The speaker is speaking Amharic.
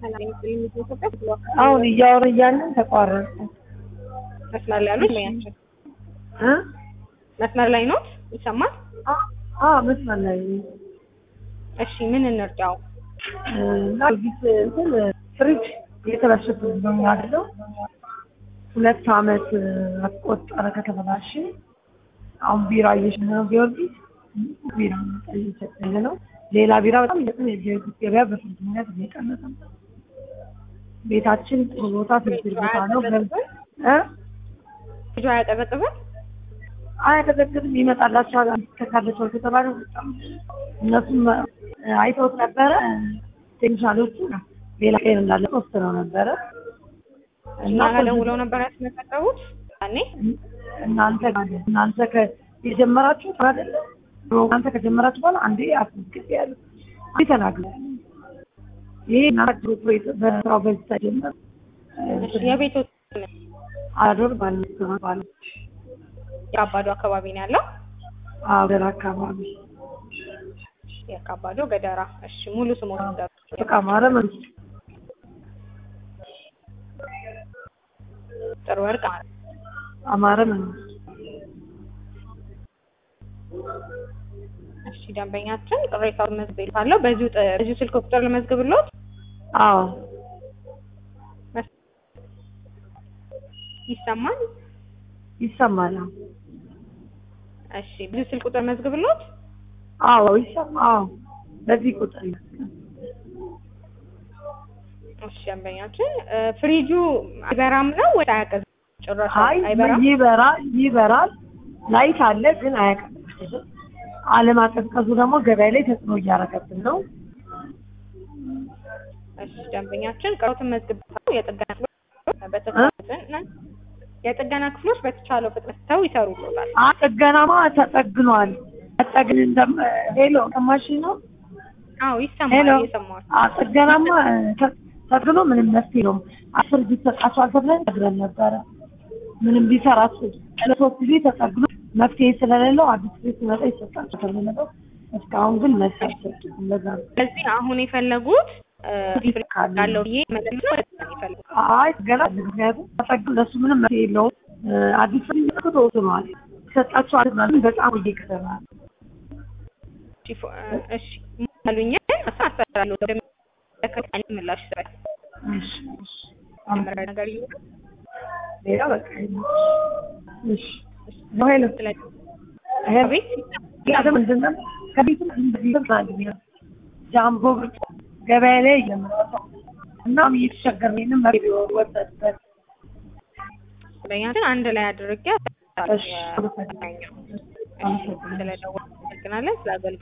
አሁን እያወሩ እያለን ተቋረጠ። መስመር ላይ ያሉት በያቸው እ መስመር ላይ ኖት ይሰማል? አ መስመር ላይ እሺ ምን እንርዳው? እና ጊዜ እንትን ፍሪጅ እየተበላሸብኝ ነው ያለው። ሁለት አመት አስቆጠረ ከተበላሸ። አሁን ቢራ እየሸነ ነው ጊዮርጊስ ቢራ እየሰጠኝ ነው። ሌላ ቢራ በጣም እየጠነ የጊዮርጊስ ገበያ በፍሪጅ ምክንያት እየቀነሰ ነው። ቤታችን ጥሩ ቦታ ፍሪጅ ቦታ ነው። እ ልጁ አያቀዘቅዝም? አያቀዘቅዝም ይመጣላቸዋል። ከካለቸው ከተባለ በጣም እነሱም አይተውት ነበረ። ቴክኒሻሎቹ ሌላ ቀን እንዳለ ወስነው ነበረ እና ደውለው ነበር ያስመዘገቡት ያኔ እናንተ እናንተ የጀመራችሁ አይደለ? እናንተ ከጀመራችሁ በኋላ አንዴ አስመዝግብ ያሉ አንዴ ተናግረ ይሄ እናንተ በስራው በዚህ ተጀመረ የቤቱ አዶር ባለች ባለች የአባዶ አካባቢ ነው ያለው። አገር አካባቢ የአባዶ ገደራ። እሺ ሙሉ ስሞት ንገሩ። በቃ ማረ መንግስት ጥሩ ወርቅ ማለት አማረ መንግስት እሺ ደንበኛችን ቅሬታውን መዝግቤልታለሁ። በዚሁ ጥ- በዚሁ ስልክ ቁጥር ልመዝግብልዎት? አዎ ይሰማል? ይሰማል እሺ በዚሁ ስልክ ቁጥር መዝግብልዎት? አዎ ይሰማ አዎ በዚህ ቁጥር ይመስላል እሺ ደንበኛችን እ፣ ፍሪጁ አይበራም ነው ወይ አያቀዝም? ጭራሽ አይ አይበራም? ይበራል ይበራል ላይት አለ ግን አያቀዘቅዝም አለማቀዝቀዙ ደግሞ ገበያ ላይ ተጽዕኖ እያደረገብን ነው እሺ ደንበኛችን ቅሬታውን መዝግቤልታለሁ። የጥገና ክፍሎች በተቻለ ፍጥነት የጥገና ክፍሎች በተቻለው ፍጥነት ተው ይሰሩልዎታል። አ ጥገናማ ተጠግኗል ተጠግን እንደም ሄሎ ሰማሽ ነው አዎ ሄሎ ይሰማል። እየሰማሁት አ ጥገናማ ተ- ተጠግኖ ምንም መፍትሄ የለውም አስር ጊዜ ተጣሷል ተብለን ነግረን ነበረ ምንም ቢሰራት ለሶስት ጊዜ ተጠግኖ መፍትሄ ስለሌለው አዲስ ቤት ሲመጣ ይሰጣል ተብሎ ነበር እስካሁን ግን መፍትሄ አልሰጡም እንደዛ ነው ስለዚህ አሁን የፈለጉት እ፣ ፍሪጅ ካለው ብዬ መለስ ነው የፈለጉት አይ ገና ምክንያቱም ተጠግኖ ለሱ ምንም መፍትሄ የለውም እ፣ አዲስ ቤት ሲመጣ ተወስኗል ይሰጣቸው አለ በጣም እየከሰራ እሺ ፎ- እ፣ እሺ አሉኝን አስተላልፋለሁ ወደሚመለከተው ምላሽ ይሰጣል። እሺ እሺ መጀመሪያ ነገር ይሁን ሌላ በቃ የለም። እሺ ነው ሄሎ ስለዚህ ሄሎ ቤት ያደ ምንድን ነው ከቤትም እንደዚህ ታዲያ ጃምቦ ብቻ ገበያ ላይ እየመጣ እና እየተቸገርን ነው መሬት ወሰድበት በእኛችን አንድ ላይ አድርጌ እሺ አመሰግናለሁ። ስለደወልን አመሰግናለን ስለ አገልግሎት